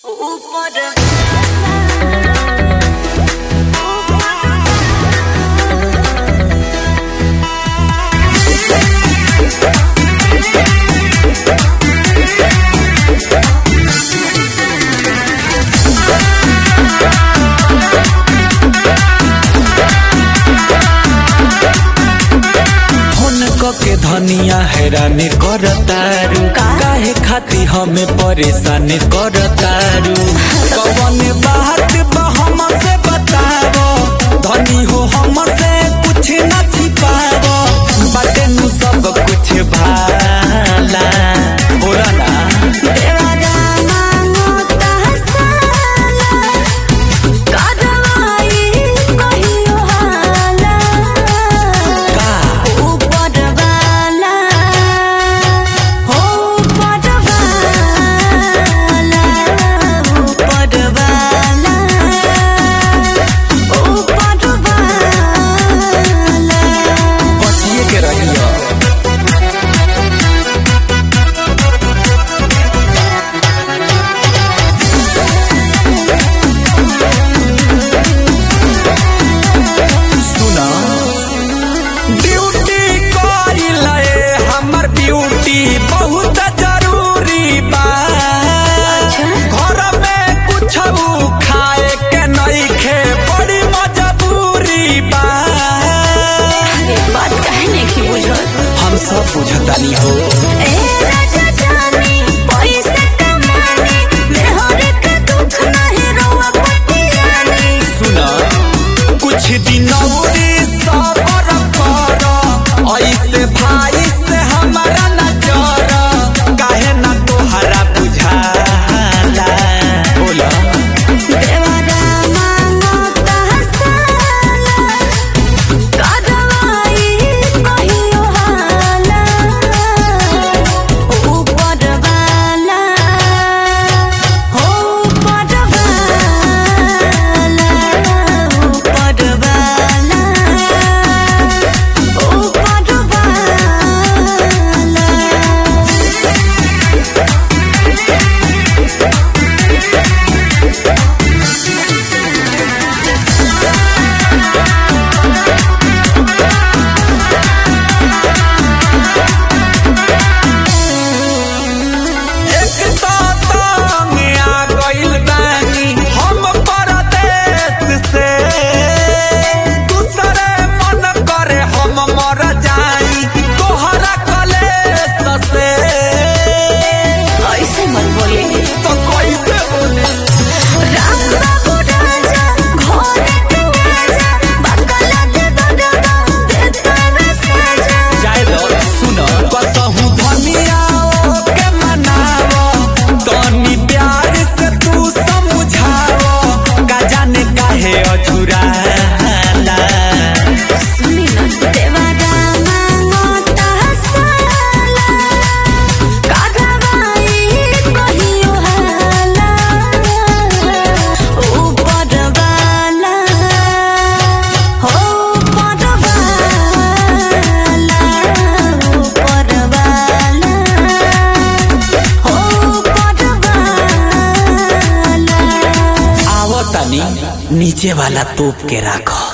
के धनिया हैरान करतारू काहे खाती हमें परेशान करतारू कवन बात बा हमसे बतावो धनी हो हमसे कुछ न छिपावो बाटे नु सब कुछ भाला बोला ना बचिए के रहियो सुना ड्यूटी करी लए हमर ब्यूटी बहुत जरूरी बा घर में कुछ खाए के नहीं खे बड़ी मजबूरी बा बात काहे नहीं बुझल हम सब बुझतानी हो ए राजा जानी पैसे कमानी मेहर के दुख नहीं रोवा पटियानी सुना कुछ दिन औरी सबर कर ऐसे भाई से हमारा नजर काहे ना तोहरा बुझाला बोला देवरा मांगो तहसाला करवाई कहियो हाला ऊपर वाला हो ऊपर वाला ऊपर वाला ऊपर वाला एक तो तंग आ गइल बानी हम परदेश से दूसरे मन करे हम मर जाई तोहरा कलेश से ऐसे मन बोले तो कैसे बोले राम बाबू राजा घोड़े तू आजा बकला दे दडवा दे तवे साजा जाए दो सुनो कसहु धनिया के मनावो तनी प्यार से तू समझावो का जाने काहे अछुराला सुनी ना देवा मांगो तहसाला करवाई कहियो हाला ऊपर वाला हो ऊपर वाला ऊपर वाला हो ऊपर वाला आवो तनी नीचे वाला तोप के राखो